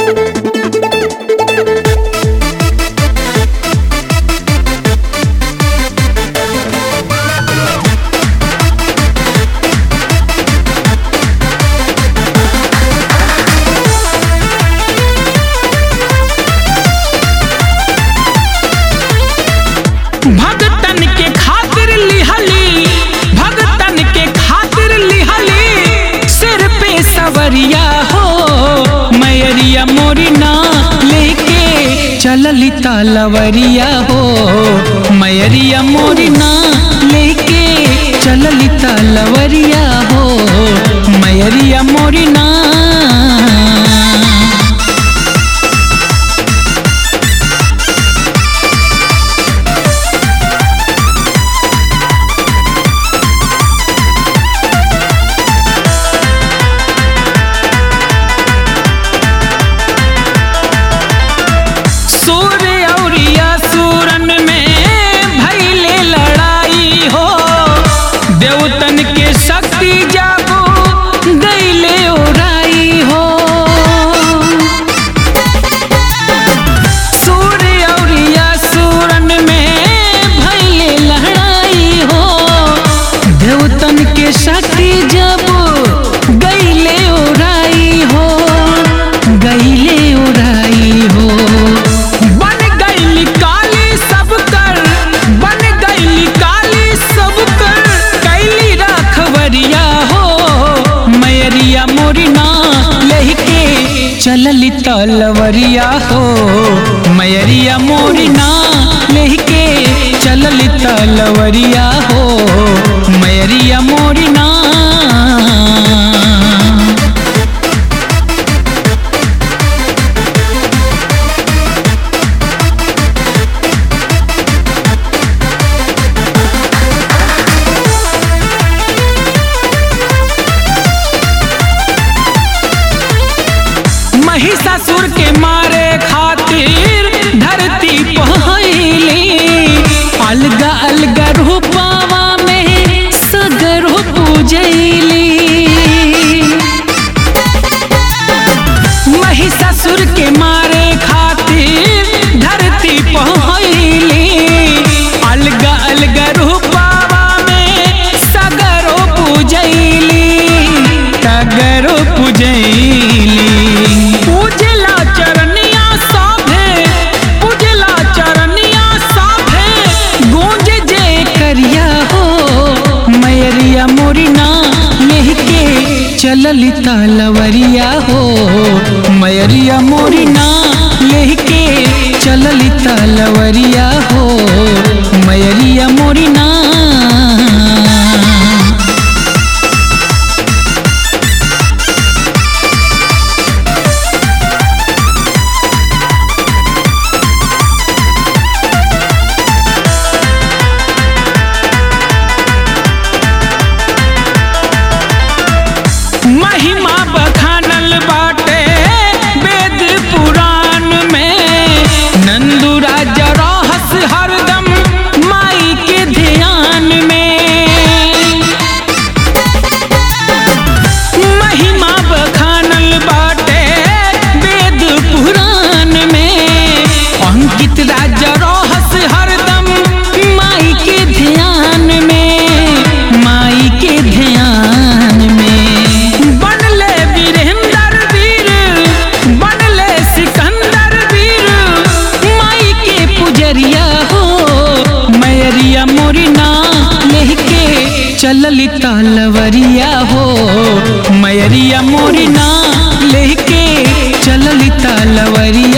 भगतन के खातिर लिहली भगतन के खातिर लिहली सिर पे सवरिया हो मैरिया मोरी ना लेके चलली तालवरिया हो मैरिया मोरी ना लेके चलली तालवरिया हो मैरिया मोरी ना सूर्य औरिया सूरन में भैले लड़ाई हो देवतन के शक्ति जागो गईले ओराई हो सूर्य औरिया सूरन में भैले लड़ाई हो देवतन के शक्ति जब गईले ओराई हो गईले ओराई हो बन गईली काली सब कर बन गईली काली सब कर कैली रखवरिया हो मैरिया मोरी ना लहके चलली तलवरिया हो मैरिया मोरी ना लहके चलली तलवरिया हो मैरिया मोरी ना महिषासुर के मारे खातिर धरती पहली अलगा अलगा रूपावा में सगर पूजैली महिषासुर के मारे खातिर धरती पहली अलगा अलगा रूपावा में सगरो पूजैली सगरो पूजैली पूजला चरनिया साभे पूजला चरनिया साभे गूंज जे करिया हो मैरिया मोरी ना लेके चलली तालवरिया हो मैरिया मोरी ना लेके चलली तालवरिया हो मैरिया मोरी ना महिमा बखानल बाटे वेद पुराण में नंदू राजा रहस हरदम माई के ध्यान में महिमा बखानल बाटे वेद पुराण में अंकित राजा रहस हरदम माई के ध्यान में माई के ध्यान में बनले वीरेंद्र वीर बनले सिकंदर वीर माई के पुजरिया हो मैरिया मोरी ना लेके चलली तालवरिया हो मैरिया मोरी ना लेके चलली तालवरिया